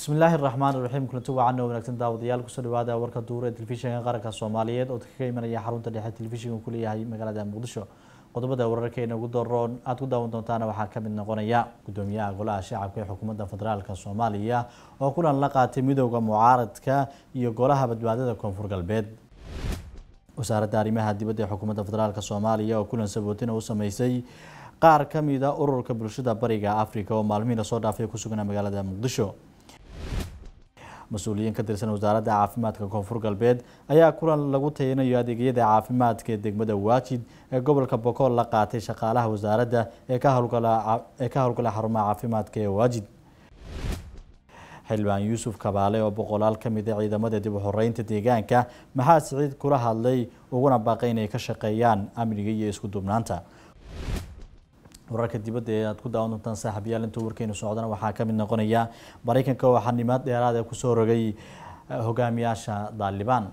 bismillaahi raxmaan raxiim kulanti wacan oo wanaagsan daawadayaal kusoo dhawaada warka duur ee telefishinka qaranka soomaaliyeed oo kaga imanaya xarunta dhexe telefishinka ku leeyahay magaalada muqdisho qodobada wararkeena ugu doroon aada ku daawan doontaana waxaa kamid noqonaya gudoomiyaha golaha shacabka ee xukuumadda federaalk soomaaliya oo kulan la qaatay midooda mucaaradka iyo golaha badbaadada koonfur galbeed wasaaradda arrimaha dibadda ee xukuumadda federaalk soomaaliya oo kulan sabootina u sameysay qaar kamida ururka bulshada bariga africa oo maalmihii lasoo dhaafay ku sugnaa magaalada muqdisho mas-uuliyiin ka tirsan wasaaradda caafimaadka koonfur galbeed ayaa kulan lagu tayanayo adeegyada caafimaadka ee degmada waajid ee gobolka bokool la qaatay shaqaalaha wasaaradda ee ka howlgala ee ka howlgala xarumaha caafimaadka ee waajid xildhibaan yuusuf kabaale oo boqolaal ka mid a ciidamada dib u xoreynta deegaanka maxaa siciid kula hadlay uguna baaqay inay ka shaqeeyaan amniga iyo isku duubnaanta wararka dibadda ee aad ku daawan doontaan saaxiibayaal intuu warkeenu socdana waxaa ka mid noqonaya maraykanka oo xanimaad dheeraad ee kusoo rogay hogaamiyaasha daalibaan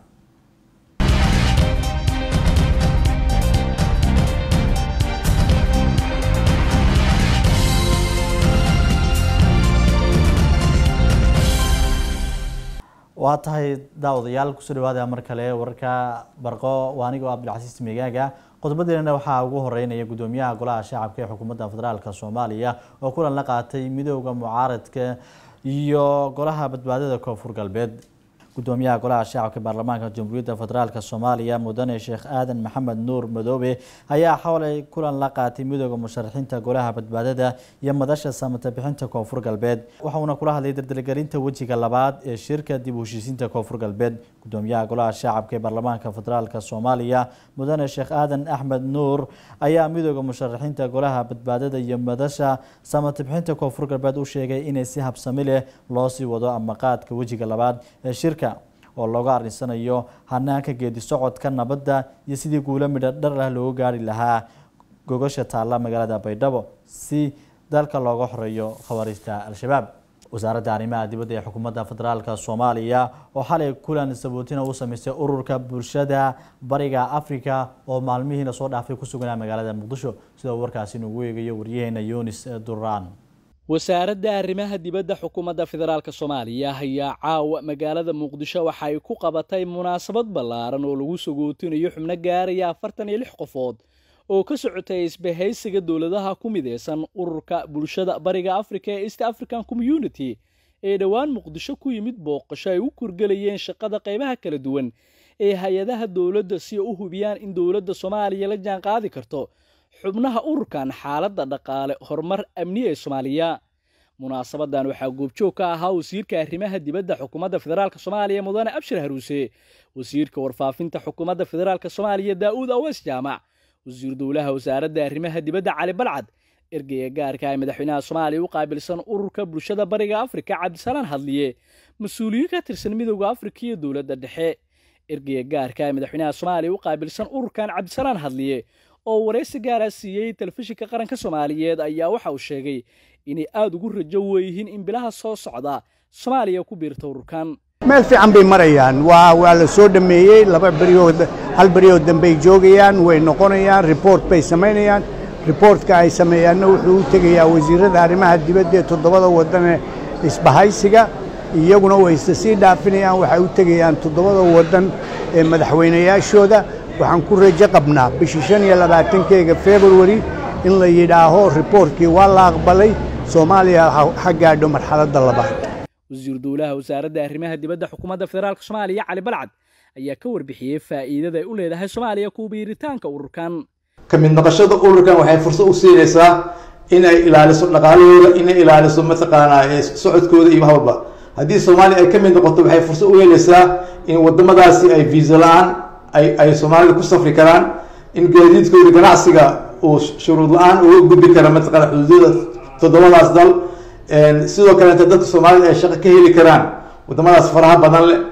waa tahay daawadayaal kusoo dhawaada mar kale wararka barqo waa anigoo abdilcasiis megaaga qodobadeena waxaa ugu horeynaya gudoomiyaha golaha shacabka ee xukuumadda federaalk soomaaliya oo kulan la qaatay midooda mucaaradka iyo golaha badbaadada koonfur galbeed gudoomiyaha golaha shacabka baarlamaanka jamhuuriyadda federaalk soomaaliya mudane sheekh aadan maxamed nuur madoobe ayaa xowlay kulan la qaatay midooda musharaxiinta golaha badbaadada iyo madasha samata bixinta koonfur galbeed waxauna kula hadlay dardargelinta wejiga labaad ee shirka dib u heshiisiinta koonfur galbeed gudoomiyaha golaha shacabka ee baarlamaanka federaalk soomaaliya mudane sheekh aadan axmed nuur ayaa midooda musharaxiinta golaha badbaadada iyo madasha samata bixinta koonfur galbeed u sheegay inay si habsami leh loo sii wado amaqaadka wejiga labaad ee shirka oo looga arinsanayo hanaanka geedi socodka nabadda iyo sidii guulo midho dhar ah looga gaari lahaa gogasha taalla magaalada baydhabo si dalka looga xoreeyo khawaariista al-shabaab wasaaradda arrimaha dibadda ee xukuumadda federaalk soomaaliya oo xalay kulan sabootina u sameystay ururka bulshada bariga africa oo maalmihii lasoo dhaafay ku sugnaa magaalada muqdisho sidoo warkaasi nugu eegayo waryaheena yunis duraan wasaaradda arrimaha dibadda xukuumadda federaalk soomaaliya ayaa caawa magaalada muqdisho waxa ay ku qabatay munaasabad ballaaran oo lagu sagootinayo xubno gaaraya afartan iyo lix qofood oo ka socotay isbahaysiga dowladaha ku mideysan ururka bulshada bariga africa ee east african community ee dhowaan muqdisho ku yimid booqasho ay u kurgelayeen shaqada qaybaha kala duwan ee hay-adaha dowladda si ay u hubiyaan in dowladda soomaaliya la jaan qaadi karto xubnaha ururkan xaaladda dhaqaale horumar amni ee soomaaliya munaasabadan waxaa goobjoog ka ahaa wasiirka arrimaha dibadda xukuumadda federaalk soomaaliya mudane abshir haruuse wasiirka warfaafinta xukuumadda federaalk soomaaliya daa'uud aweys jaamac wasiir dowlaha wasaaradda arrimaha dibadda cali balcad ergeyga gaarka ee madaxweynaha soomaaliya u qaabilsan ururka bulshada bariga afrika cabdisalaan hadliye mas-uuliyiin ka tirsan midooda afrika iyo dowladda dhexe ergeyga gaarka ee madaxweynaha soomaaliya u qaabilsan ururkan cabdisalaan hadliye oo waraysi gaara siiyey telefishinka qaranka soomaaliyeed ayaa waxa uu sheegay inay aada ugu rajo weeyihiin in bilaha soo socda soomaaliya ku biirta ururkan meel fiican bay marayaan waa waa la soo dhammeeyey laba beriyood hal beriyood dambey joogayaan way noqonayaan report bay samaynayaan reportka ay sameeyaanna wuxuu u tegayaa wasiirada arrimaha dibadda ee toddobada waddan ee isbahaysiga iyaguna way isa sii dhaafinayaan waxay u tegayaan toddobada waddan ee madaxweynayaashooda waxaan ku rajo qabnaa bishii shan iyo labaatankeega februari in la yidhaaho riboortkii waa la aqbalay soomaaliya ha gaadho marxaladda labaad wasiir dowlaha wasaaradda arrimaha dibadda xukuumadda federaalk soomaaliya cali balcad ayaa ka warbixiyey faa'iidada ay u leedahay soomaaliya ku biiritaanka ururkan ka mid noqoshada ururkan waxay fursad u siinaysaa inay ilaaliso dhaqaalahooda inay ilaaliso mataqaanaa socodkooda iyo wax walba haddii soomaaliya ay ka mid noqoto waxay fursad u helaysaa in waddamadaasi ay viisa la-aan ay ay soomaalida ku safri karaan in gaadiidkooda ganacsiga uu shuruud la-aan uga gudbi kara mataqana xuduudyada toddobadaas dal sidoo kaleeta dadka soomaalida ay shaqo ka heli karaan waddamadaas faraha badan leh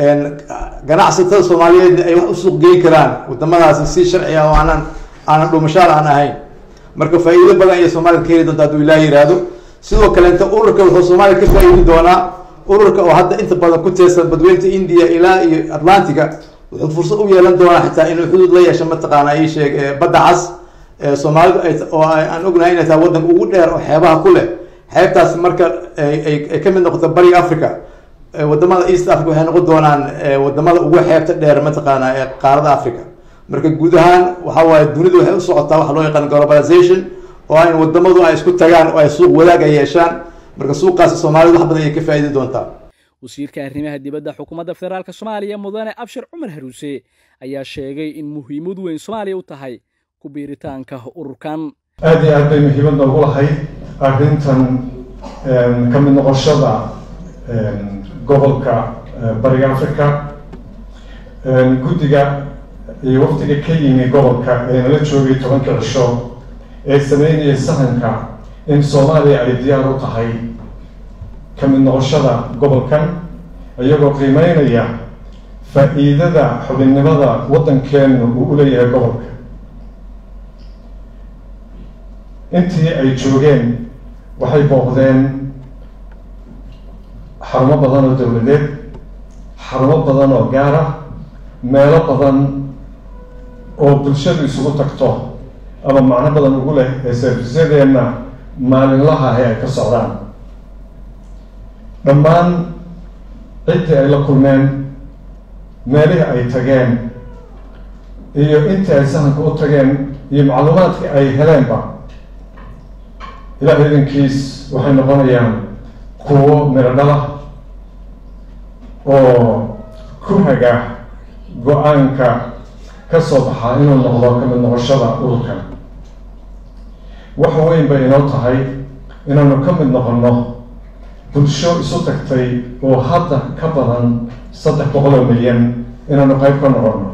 ganacsatada soomaaliyeedna ay wax u suuq geyn karaan waddamadaasi si sharci ah oo aanan aanan dhuumashaal aan ahayn marka faa'iido badan ayay soomaalida ka heli doonta hadduu ilaah yiraahdo sidoo kaleeta ururka wuxuu soomaaliya ka faa'iidi doonaa ururka oo hadda inta badan ku teersan badweynta indiya ilaa iyo atlantiga wuxuu fursad u yeelan doonaa xitaa inuu xuduud la yeesho mataqaana ii sheeg badda cas soomaalidu ay oo aan ognahay inay tahay waddanka ugu dheer oo xeebaha ku leh xeebtaas marka ay ka mid noqoto bariga africa wadamada east africa waxay noqon doonaan wadamada ugu xeebta dheer mataqaana ee qaarada africa marka guud ahaan waxa waaye dunidu waxay u socotaa waxa loo yaqaan globalization oo ah in wadamadu ay isku tagaan oo ay suuq wadaag ay yeeshaan marka suuqaasi soomaalida wax badan ayay ka faa'iidi doontaa wasiirka arrimaha dibadda xukuumadda federaalk soomaaliya mudane abshir cumar haruuse ayaa sheegay in muhiimad weyn soomaaliya u tahay ku biiritaanka ururkan aada iyo aad bay muhiimad noogu lahayd arrintan ka mid noqoshada gobolka bariga africa guddiga iyo waftiga ka yimi gobolka ee nala joogay tobanka cisho ee sameynaya sahanka in soomaaliya ay diyaar u tahay ka mid noqoshada gobolkan iyagoo qiimeynaya faa-iidada xubinnimada waddankeenu uu u leeyahay gobolka intii ay joogeen waxay booqdeen xarumo badan oo dowladeed xarumo badan oo gaar ah meelo badan oo bulshadu isugu tagto ama macno badan ugu leh ee servisyadeenna maalinlaha ahi ay ka socdaan dhammaan ciddii ay la kulmeen meelihii ay tageen iyo intii ay sahanka u tageen iyo macluumaadkii ay heleenba ilaah idankiis waxay noqonayaan kuwo miro dhala oo ku haga go-aanka ka soo baxaa inuu noqdo ka mid noqoshada ururkan wax weyn bay inoo tahay inaanu ka mid noqonno bulsho isu tagtay oo hadda ka badan saddex boqol oo milyan inaanu qayb ka noqonno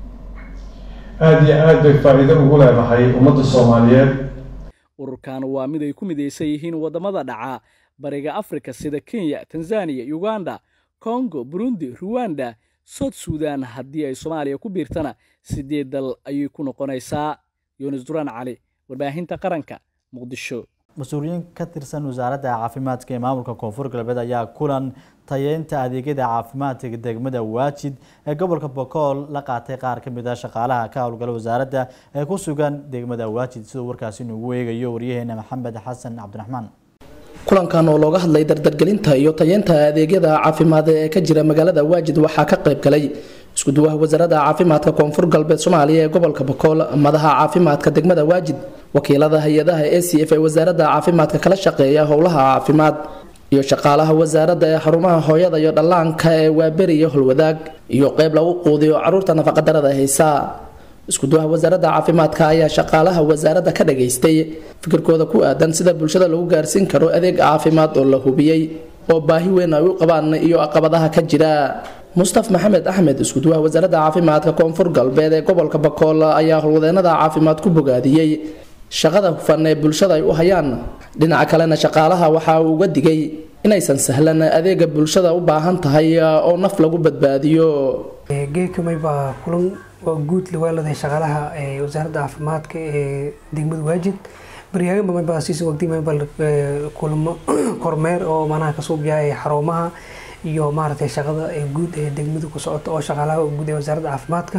aada iyo aad bay faa-iido ugu leedahay ummadda soomaaliyeed ururkan waa mid ay ku midaysan yihiin waddamada dhaca bariga afrika sida kenya tanzaniya uganda congo burundi ruwanda south sudan haddii ay soomaaliya ku biirtana sideed dal ayay ku noqonaysaa yunis duraan cali warbaahinta qaranka muqdisho mas-uuliyiin ka tirsan wasaaradda caafimaadka ee maamulka koonfur galbeed ayaa kulan tayeynta adeegyada caafimaadka degmada waajid ee gobolka bokool la qaatay qaar ka mid a shaqaalaha ka howlgala wasaaradda ee ku sugan degmada waajid siduu warkaasi inugu eegayo waryaheena maxamed xasan cabdiraxmaan kulankan oo looga hadlay dardargelinta iyo tayeynta adeegyada caafimaad ee ka jira magaalada waajid waxaa ka qayb galay iskuduwaha wasaaradda caafimaadka koonfur galbeed soomaaliya ee gobolka bokool madaxa caafimaadka degmada waajid wakiilada hay-adaha a c f ee wasaaradda caafimaadka kala shaqeeya howlaha caafimaad iyo shaqaalaha wasaaradda ee xarumaha hooyada iyo dhallaanka ee waaberi iyo holwadaag iyo qeyb lagu quudiyo caruurta nafaqadarada haysa iskuduwaha wasaaradda caafimaadka ayaa shaqaalaha wasaaradda ka dhageystay fikirkooda ku aadan sida bulshada lagu gaarsiin karo adeeg caafimaad oo la hubiyey oo baahi weyn ay u qabaan iyo caqabadaha ka jira mustaf maxamed axmed iskuduwaha wasaaradda caafimaadka koonfur galbeed ee gobolka bakool ayaa howlwadeenada caafimaad ku bogaadiyey shaqada hufan ee bulshada ay u hayaan dhinaca kalena shaqaalaha waxa uu uga digay inaysan sahlan adeega bulshada u baahan tahay oo naf lagu badbaadiyo geekamay baa kulan waa guud lawaaladahay shaqaalaha wasaaradda caafimaadka ee degmada waajid baryaagan bamay baa siisa waqtimay bal kulamo kormeer oo manaha kasoo biyaaya xarumaha iyo maaragtay shaqada guud ee degmada ku socota oo shaqaalaha guud ee wasaaradda caafimaadka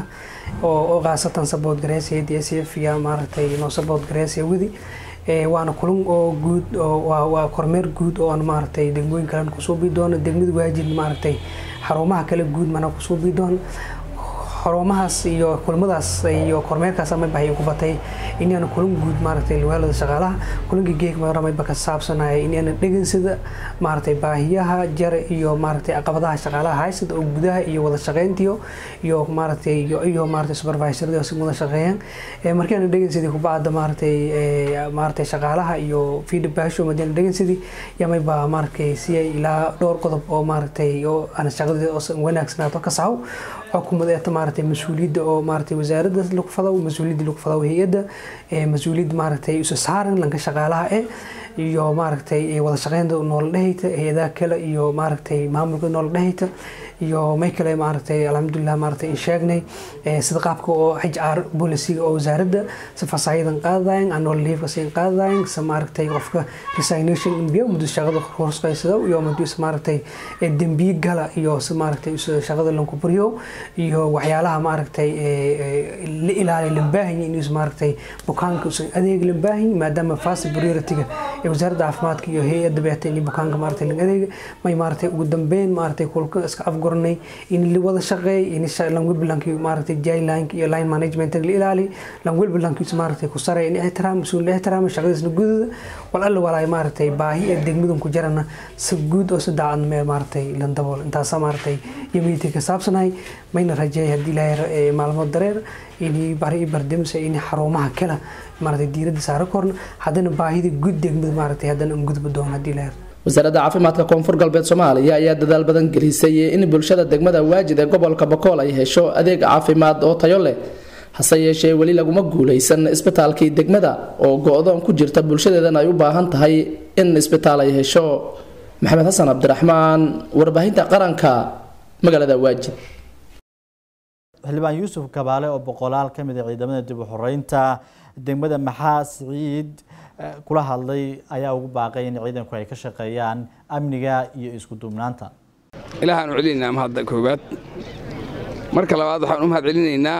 oo khaasatan sabood gareysaya d s f iyo maaragtay noo sabood gareysaya wadi waana kulan oo guud waa kormeer guud oo aan maaragtay degmooyin kalen kusoo bii doono degmada waajid maaragtay xarumaha kale guud mana kusoo bii doono xarumahaas iyo kulamadaas iyo kormeerkaas ama bahay ku batay inaana kulan guud maaragtay lawaalada shaqaalaha kulanka geeg maramayba ka saabsanaya inaana dhegansada maaragtay baahiyaha jare iyo maaragtay caqabadaha shaqaalaha haysada oo gudaha iyo wada shaqeyntiyo iyo maaragtay iyo maaragtay supervisorada si wada shaqeeyaan markaana dhegansadii kubacda maaragtay maaragtay shaqaalaha iyo feedbacksho madiana dhegansadii yamayba maaragtay si ay ilaa dhowr qodob oo maaragtay oo aan shaqadii wanaagsanaato ka saxo xukumad eeta maaragtay mas-uuliyadda oo maaragtay wasaaradda lagu fado mas-uuliyadda lagu fado hay-adda mas-uuliyadda maaragtay isu saaran lanka shaqaalaha eh iyo maaragtay wada shaqeynta noola dhehayta hay-adaha kale iyo maaragtay maamulka noola dhehayta iyo may kale maaragtay alxamdulilah maaragtay in sheegnay sida qaabka oo h r bolisiga oo wasaaradda si fasaayadan qaadadayan annual leave siin qaadadayan si maaragtay qofka resignation inbiya muddo shaqada horsqaysada iyo muddo maaragtay dembiye gala iyo si maaragtay shaqada lanku buriyo iyo waxyaalaha maaragtay la ilaaliya lambaahinya inuu maaragtay bukaanka usan adeeg lambaahinya maadaama fast priority-ga ee wasaaradda caafimaadka iyo hay-adda beeta in bukaanka maaragtay laga adeega may maaragtay ugu dambeyn maaragtay kulka iska afgoranay in la wada shaqeey in langwilbilanki maaragtay jailinka iyo line management la ilaali langwilbilankiisa maaragtay ku saray in ixtiraam mas-uul la ixtiraama shaqadiisna gudada wal alla walaay maaragtay baahi ee degmadan ku jirana si guud oo si daacad mee maaragtay lan dabool intaasa maaragtay iyo meeting ka saabsanahay mayna rajeey haddii ilaahay maalmood dareer in bari i bardimsa in xarumaha kale maaragtay diiradda saaro korna haddana baahida guud degmada maaragtay haddana un gudba doon haddii ilaahay wasaaradda caafimaadka koonfur galbeed soomaaliya ayaa dadaal badan gelisay in bulshada degmada waajid ee gobolka bakool ay hesho adeeg caafimaad oo tayo leh hase yeeshee weli laguma guulaysan isbitaalkii degmada oo go-doon ku jirta bulshadeedana ay u baahan tahay in isbitaal ay hesho maxamed xasan cabdiraxmaan warbaahinta qaranka magaalada waajid xildhibaan yuusuf kabaale oo boqolaal ka mid a ciidamada dib u xoreynta degmada maxaa siciid kula hadlay ayaa ugu baaqay in ciidanku ay ka shaqeeyaan amniga iyo isku duubnaanta ilaahaan u celinaynaa mahadda koowaad marka labaad waxaan u mahad celinaynaa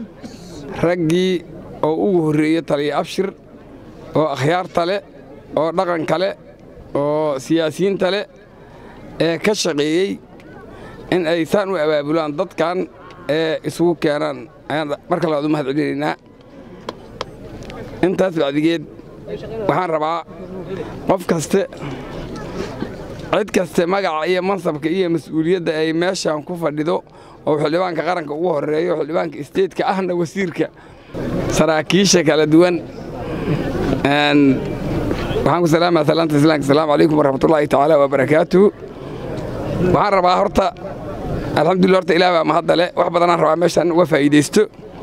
raggii oo ugu horreeyey taliya abshir oo akhyaarta leh oo dhaqanka leh oo siyaasiyiinta leh ee ka shaqeeyey in ay saan u abaabulaan dadkan ee isugu keenaan ayaan marka labaad u mahad celinaynaa intaas bacdigeed waxaan rabaa qof kaste cid kaste magaca iyo mansabka iyo mas-uuliyadda ay meeshan ku fadhido oo xildhibaanka qaranka ugu horeeyo xildhibaanka isteedka ahna wasiirka saraakiisha kala duwan waxaan ku salaamaya salaanta islaamka asalaamu calaykum waraxmatullaahi tacaala wabarakaatuhu waxaan rabaa horta alxamdulillah horta ilaah baa mahadda leh wax badanaan rabaa meeshaan uga faa'iidaysto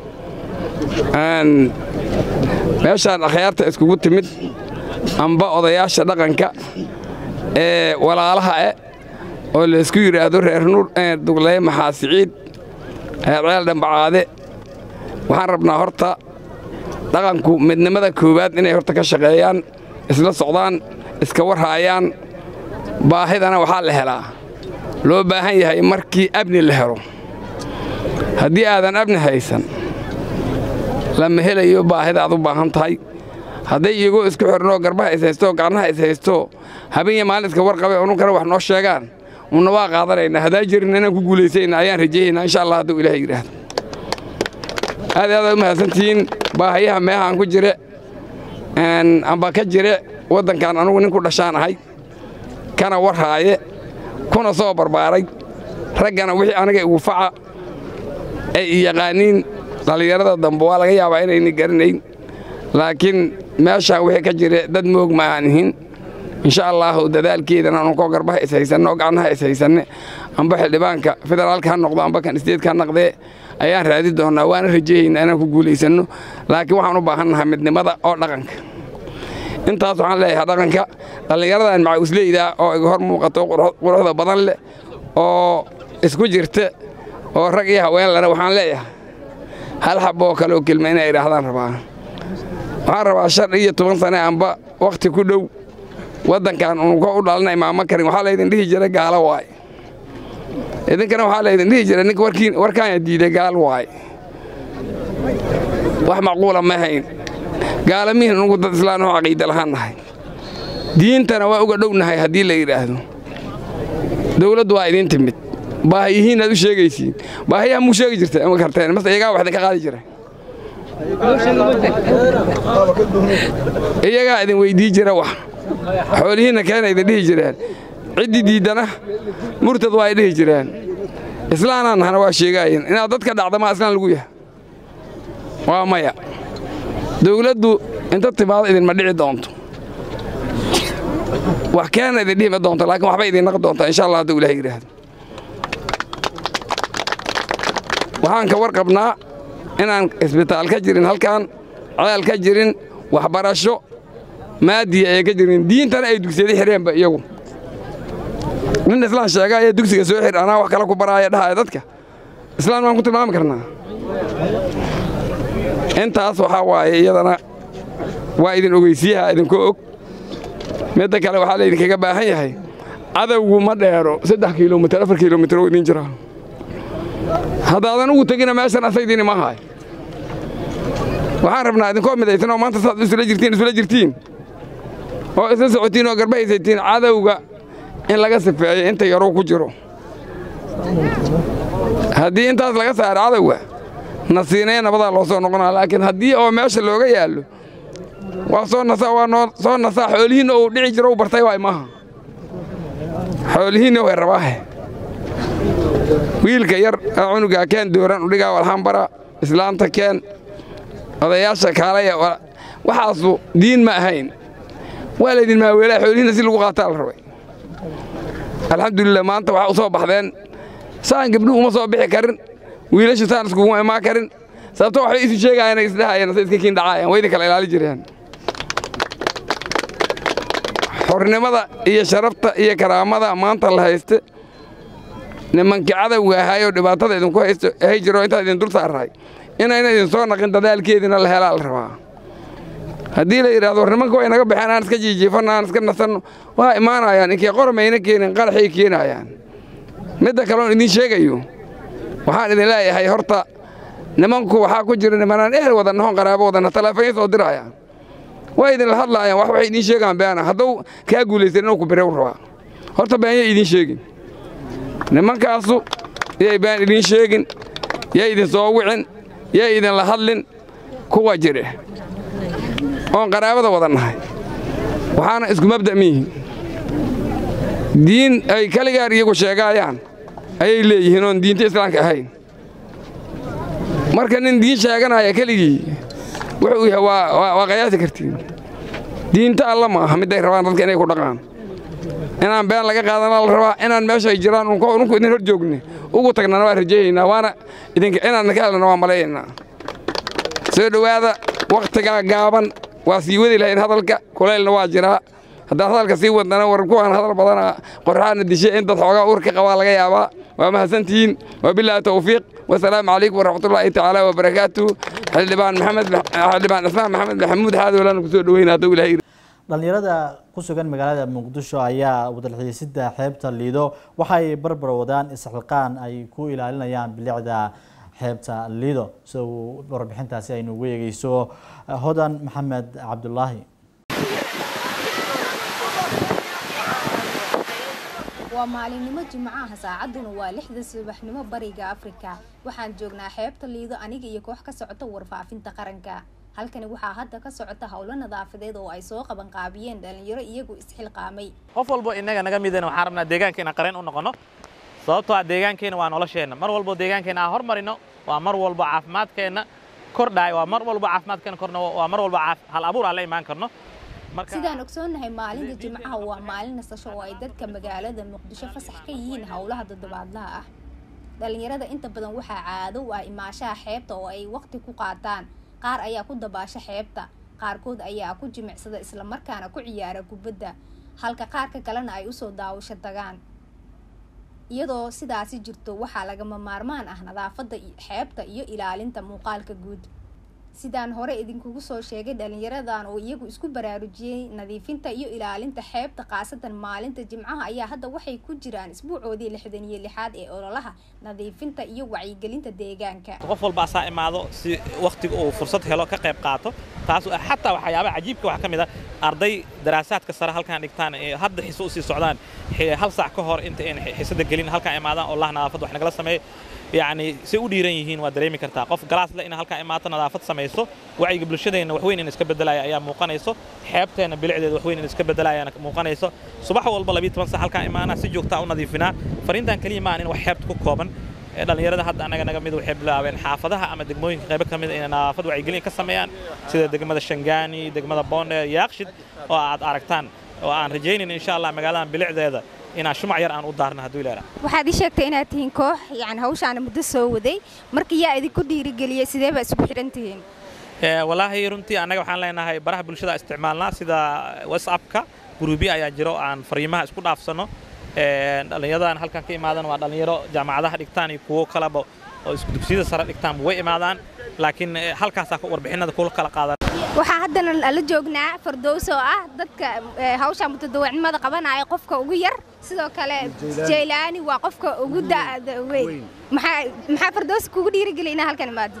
meeshaan akhyaarta iskugu timid amba odayaasha dhaqanka ee walaalaha eh oo laysku yidhaahdo reer nuur dugleye maxaa siciid ceel dhambacaade waxaan rabnaa horta dhaqanku midnimada koowaad inay horta ka shaqeeyaan isla socdaan iska warhaayaan baahidana waxaa la helaa loo baahan yahay markii abni la helo haddii aadan abni haysan lama helayo baahida aad u baahan tahay hadday iyagoo isku xirnoo garbaha is haysto gacnaha is haysto habeen iyo maalin iska warqabe ununkana wax noo sheegaan una waa qaadanaynaa haddaa jirin inaan ku guulaysayna ayaan rajayaynaa insha allah hadduu ilaah yidhaahdo aad aad u mahadsantihiin baahayaha meehaan ku jire amba ka jire waddankan anugu nin ku dhashaan ahay kana warhaaye kuna soo barbaaray raggana wixii aniga igu faca ay i yaqaaniin dhallinyarada dambe waa laga yaabaa inayna garanayn laakiin meeshaan wixii ka jire dad moog ma aan ihin insha allaahu dadaalkeedana anunkoo garbaha is haysanne oo gacnaha is haysanne amba xildhibaanka federaalka ha noqdo amba kan isteedka ha naqdee ayaan raadi doonnaa waana rajayaynaa inaan ku guulaysanno laakiin waxaan u baahannahay midnimada oo dhaqanka intaas waxaan leeyahay dhaqanka dhallinyaradan macawisleyda oo iga hor muuqato quruxda badan leh oo isku jirta oo rag iyo haween lena waxaan leeyahay hal xaboo kale oo kelma inay idhaahdaan rabaa waxaan rabaa shan iyo toban sane amba wakhti ku dhow waddankan unuka u dhalana imaamo karin waxaa laydin dhihi jira gaalo waay idinkana waxaa laydin dhihi jira ninka warkaana diiday gaal waay wax macquula ma hayn gaalamihin unugu dad islaan oo caqiida lahaan nahay diintana waa uga dhownahay haddii la yidhaahdo dawladdu waa idiin timid baahiyihiin aad u sheegaysiin baahiyaha muu sheegi jirta ma karteen mase iyagaa wax idinka qaadi jira iyagaa idin weydii jira wax xoolihiinna keena idin dhihi jireen ciddii diiddana murtad waa ay dhihi jireen islaanaan nahana waa sheegaayeen inaad dadka dhacda maa islaan lagu yahay waa maya dawladdu inta timaado idinma dhici doonto wax keena idin dhihima doonto laakiin waxbay idin naqi doontaa insha allah hadduu ilaah yidhaahdo waxaan ka warqabnaa inaan isbitaal ka jirin halkan ceel ka jirin waxbarasho maadiya ay ka jirin diintana ay dugsiyada xireenba iyagu nin islaan sheega ayaa dugsiga soo xir anaa wax kale ku baraaya dhahaya dadka islaan maan ku tilmaami karnaa intaas waxaa waaye iyadana waa idin ogeysiyaha idinko og midda kale waxaa laydinkaga baahan yahay cadowgu ma dheero saddex kilomitir afar kilomitir oo idin jira haddaadan ugu tegina meeshan asaydiini ma haay waxaan rabnaa idinkoo midaysan oo maanta saad isula jirtiin isula jirtiin oo isla socotiin oo garba haysaytiin cadowga in laga sifeeyo inta yaruu ku jiro haddii intaas laga saaro cadowga nasiinaya nabadaa loo soo noqonaa laakiin haddii oo meesha looga yaallo waa soo nasaa waa noo soo nasaa xoolihiinna uu dhici jiro u bartay waay maaha xoolihiinna way rabaahe wiilka yar ee cunugaa keen dooran udhigaa walhambara islaanta keen odayaasha kaalaya waxaasu diin ma ahayn waa laydin maaweelaa xoolihiinna si lagu qaataa la rabay alxamdulilah maanta waxaa u soo baxdeen saan gabdhuhu uma soo bixi karin wiilashu saan iskuguma imaan karin sababto waxbay isu sheegaayeen isdhahayeen se iska kiin dhacaayeen way idin kala ilaali jireen xornimada iyo sharafta iyo karaamada maanta la hayste nimankii cadowga ahaayoo dhibaatada idinku haysto hay jiro intaad idin dul saarrahay inayna idin soo naqin dadaalkeediina la helaa la rabaa haddii la yidhahdo war nimanka way naga baxeen aan iska jiijiifanno aan iska nasanno waa imaanayaan inkii qormayna keenin qaraxay keenayaan midda kaloon idiin sheegayo waxaan idin leeyahay horta nimanku waxaa ku jira nimanaan ehel wada nahon qaraabo wadana taleefanya soo dirayaan way idinla hadlaayaan wax waxay idiin sheegaan beena hadduu kaa guulaysan inuu ku birew rabaa horta been yay idiin sheegin nimankaasu yay been idiin sheegin yay idin soo wicin yay idinla hadlin kuwa jire oon qaraabada wada nahay waxaana isku mabda' miyihin diin ay kaligaar iyagu sheegaayaan ayay leeyihiin oon diinta islaamka ahayn marka nin diin sheeganaya keligii wuxuu yahay waa qayaasi kartiin diinta alla ma aha midday rabaan dadka inay ku dhaqaan inaan been laga qaadana la rabaa inaan meesha ay jiraan unku idin hor joogne ugu tagnana waa rajeeyaynaa waana inaadna ka helana waa malayaynaa soo dhowaada wakhtigaa gaaban waa sii wadi lahayn hadalka kulaylna waa jiraa haddaan hadalka sii wadnana war kuwaan hadal badana qorxaana dishe in dad xoogaa uur ka qabaa laga yaabaa waa mahadsantihiin wabilaahi tawfiiq wasalaamu calaykum waraxmatullaahi tacaala wabarakaatu xildhibaan maxamed xildhibaan ismaan maxamed maxamuud xaadowlaan kusoo dhoweyna hadduu ilahay dhalinyarada ku sugan magaalada muqdisho ayaa wadalxiisida xeebta liido waxay barbar wadaan isxilqaan ay ku ilaalinayaan bilicda xeebta liido sida uu warbixintaasi aynu ugu eegeyso hodan maxamed cabdulaahi waa maalinimo jimcaha saacaduna waa lixda subaxnimo bariga afrika waxaan joognaa xeebta liido aniga iyo koox ka socota warfaafinta qaranka halkani waxaa hadda ka socota howlo nadaafadeed oo ay soo qaban qaabiyeen dhalinyaro iyagu isxilqaamay qof walbo inaga naga midana waxaan rabnaa deegaankeena qareen u noqono sababtoo ah deegaankeena waa nolosheenna mar walbo deegaankeena aan hormarino waa mar walbo caafimaadkeenna kordhaay waa mar walbo caafimaadkeena korno waa mar walbo hal abuur aan la imaan karno sidaan ogsoonnahay maalinta jimcaha waa maalin nasasho oo ay dadka magaalada muqdisho fasax ka yihiin howlaha toddobaadlaha ah dhalinyarada inta badan waxaa caado u ah imaashaha xeebta oo ay waqti ku qaataan qaar ayaa ku dabaasha xeebta qaarkood ayaa ku jimicsada islamarkaana ku ciyaara kubadda halka qaarka kalena ay usoo daawasho tagaan iyadoo sidaasi jirto waxaa lagama maarmaan ah nadaafadda xeebta iyo ilaalinta muuqaalka guud sidaan hore idinkugu soo sheegay dhalinyaradan oo iyagu isku baraarujiyey nadiifinta iyo ilaalinta xeebta khaasatan maalinta jimcaha ayaa hadda waxay ku jiraan isbuucoodii lixdan iyo lixaad ee ololaha nadiifinta iyo wacyigelinta deegaanka qof walba asaa imaado si wakhtiga uu fursad helo ka qayb qaato taas xataa waxyaabaha cajiibka waxaa ka mid ah arday daraasaadka sare halkaan dhigtaan ee hadda xiso usii socdaan hal saac ka hor inta aan xisada gelin halkaan imaadaan oo lah nadaafad wax nagala sameeyo yacni say u dhiiran yihiin waa dareemi kartaa qof galaas le ina halkaan imaato nadaafad samayso wacyiga bulshadeenna waxweyn in iska beddelaya ayaa muuqanayso xeebteenna bilicdeeda waxweyn in iska beddelayana muuqanayso subax walba labiyo toban sac halkaan imaanaa si joogtaa u nadiifinaa fariintan keliya maan in wax xeebta ku kooban dhalinyarada hadda annaga naga mid waxay bilaabeen xaafadaha ama degmooyinka qaybo ka mid inay nadaafad wacyigelin ka sameeyaan sida degmada shangaani degmada boondheer yaaqshid oo aad aragtaan oo aan rajaynayn insha allah magaaladan bilicdeeda inaan shumac yar aan u daarno hadduu ilaaha waxaad ii sheegtay inaad tihiin koox yani hawshaana muddo soo waday marka yaa idinku dhiirigeliyey sidee baa isugu xidhan tihiin walaahi runtii annaga waxaan leenahay baraha bulshada isticmaalnaa sida whatsappka guruubyo ayaa jiro aan fariimaha isku dhaafsanno dhallinyaradan halkan ka imaadan waa dhallinyaro jaamacadaha dhigtaan iyo kuwo kaleba oo isku dugsiyada sare dhigtaan way imaadaan laakiin halkaasaa warbixinada kula kala qaadan waxaa haddana la joognaa fardows oo ah dadka hawsha mutadawacnimada qabanaya qofka ugu yar sidoo kale jaylaani waa qofka ugu da'da weyn maxaa fardows kugu dhiirigeliya inaa halkan imaadid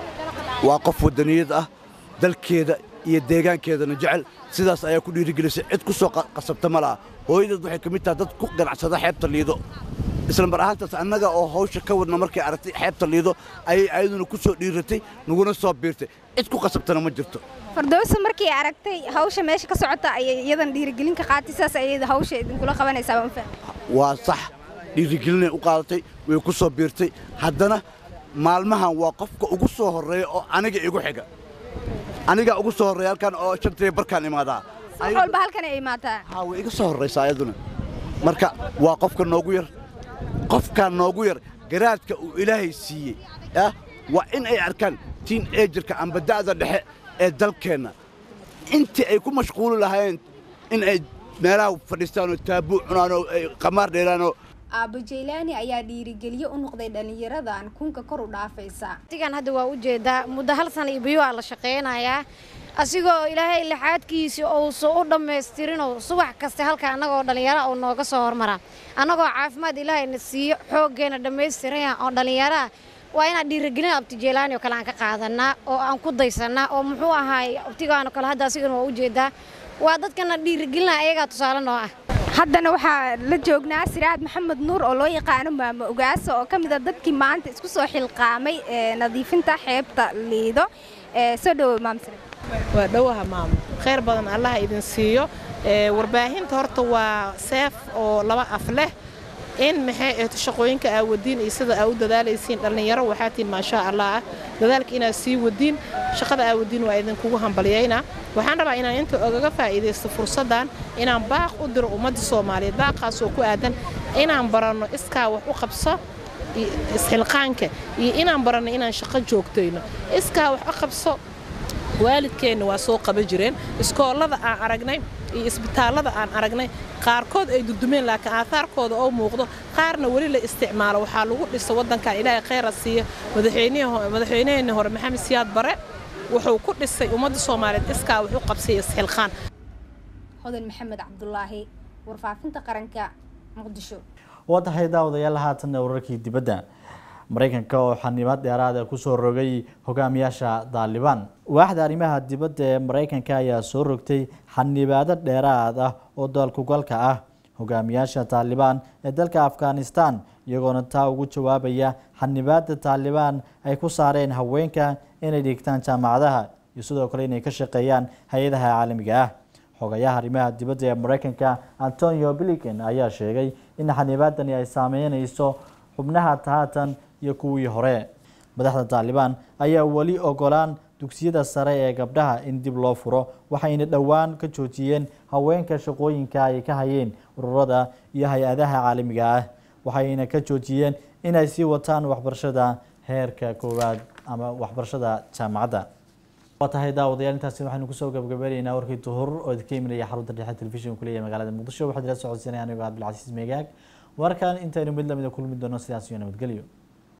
waa qof wadaniyad ah dalkeeda iyo deegaankeedana jecel sidaas ayaa ku dhiirigelisay cid ku soo qasabta ma laha hooyadeed waxay ka mid tahay dad ku ganacsada xeebta liido isla mar ahaantaas annaga oo hawsha ka wadna markay aragtay xeebta liido ayay ayaduna ku soo dhiiratay naguna soo biirtay cid ku qasabtana ma jirto fardowsa markii aragtay hawsha meesha ka socota ayay iyadan dhiirigelin ka qaatay sidaas ayay hawsha idinkula qabanaysaa waan fahmay waa sax dhiirigelinay u qaadatay way ku soo biirtay haddana maalmahan waa qofka ugu soo horreeya oo aniga igu xiga anigaa ugu soo horreeya halkan oo shantii barkaan imaadaa wax walba halkan ay imaataa haa way iga soo horraysaa ayaduna marka waa qofka noogu yar qofkaa noogu yar garaadka uu ilaahay siiyey ah waa in ay arkaan tiin eejirka amba da'da dhexe ee dalkeenna intii ay ku mashquuli lahaayeen in ay meelaha fadhiistaan oo taabuu cunaan oo ay qamaar dheeraanoo aabo jaylaani ayaa dhiirigeliye u noqday dhallinyaradan kunka kor u dhaafaysa waqtigan hadda waa u jeedaa muddo hal sana iyo biyo aa la shaqaynayaa asigoo ilaahay lixaadkiisii uusan u dhammaystirinoo subax kasta halka annagoo dhallinyara uu nooga soo hormaraa annagoo caafimaad ilaahayna siiyo xooggeenna dhammaystiran oo dhallinyaraha waa inaan dhiirigelin abti jeylaani oo kale aan ka qaadanaa oo aan ku daysannaa oo muxuu ahaay abtigaanoo kale hadda asigana waa u jeedaa waa dadkana dhiirigelina ayagaa tusaale noo ah haddana waxaa la joognaa siraad maxamed nuur oo loo yaqaano maamo ogaaso oo ka mid a dadkii maanta isku soo xilqaamay nadiifinta xeebta liido soo dhowow maam siraad waa dhowaha maamo khayr badan allaha idin siiyo warbaahinta horta waa seef oo laba af leh in maxay ahto shaqooyinka aa wadiin iyo sida aa u dadaalaysiin dhallinyaro waxaa tihin maashaa allah ah dadaalka inaad sii wadiin shaqada aa wadiin waa idinkugu hambalyaynaa waxaan rabaa inaan inta ogaga faa'iidaysto fursaddan inaan baaq u diro ummadda soomaaliyeed baaqaasoo ku aadan inaan baranno iskaa wax u qabso isxilqaanka iyo inaan baranno inaan shaqo joogtayno iskaa wax u qabso waalidkeenna waa soo qaba jireen iskoollada aan aragnay iyo isbitaallada aan aragnay qaarkood ay dudumeen laakiin aahaarkooda oo muuqdo qaarna weli la isticmaalo waxaa lagu dhisa waddankan ilaahay khayra siiya madaxweynaheenni hore maxamed siyaad bare wuxuu ku dhisay ummadda soomaaliyeed iskaa wax u qabsaya isxilqaan hodan maxamed cabdulaahi warfaafinta qaranka muqdisho waa tahay daawadayaal haatanna wararkii dibadda maraykanka oo xanibaad dheeraada kusoo rogay hogaamiyaasha daalibaan waaxda arrimaha dibadda ee maraykanka ayaa soo rogtay xanibaado dheeraad ah oo dalkugalka ah hogaamiyaasha taalibaan ee dalka afghanistan iyagoona taa ugu jawaabaya xanibaada taalibaan ay ku saareen haweenka inay dhigtaan jaamacadaha iyo sidoo kale inay ka shaqeeyaan hay-adaha caalamiga ah xogayaha arrimaha dibadda ee maraykanka antonio blinken ayaa sheegay in xanibaadani ay saameyneyso xubnaha tahaatan iyo kuwii hore madaxda taalibaan ayaa weli ogolaan dugsiyada sare ee gabdhaha in dib loo furo waxayna dhowaan ka joojiyeen haweenka shaqooyinka ay ka hayeen ururada iyo hay-adaha caalamiga ah waxayna ka joojiyeen inay sii wataan waxbarashada heerka koowaad ama waxbarashada jaamacadda waa tahay daawadayaal intaasi waxaynu kusoo gabagabaynaynaa warkii duhur oo idinka imanaya xarunta dhexe telefishin kuleeyahay magaalada muqdisho waxaad ila socodsiinaya anigoo cabdilcasiis meegaag warkan intaynu mid lamida kulmi doono sidaas iyo nabadgelyo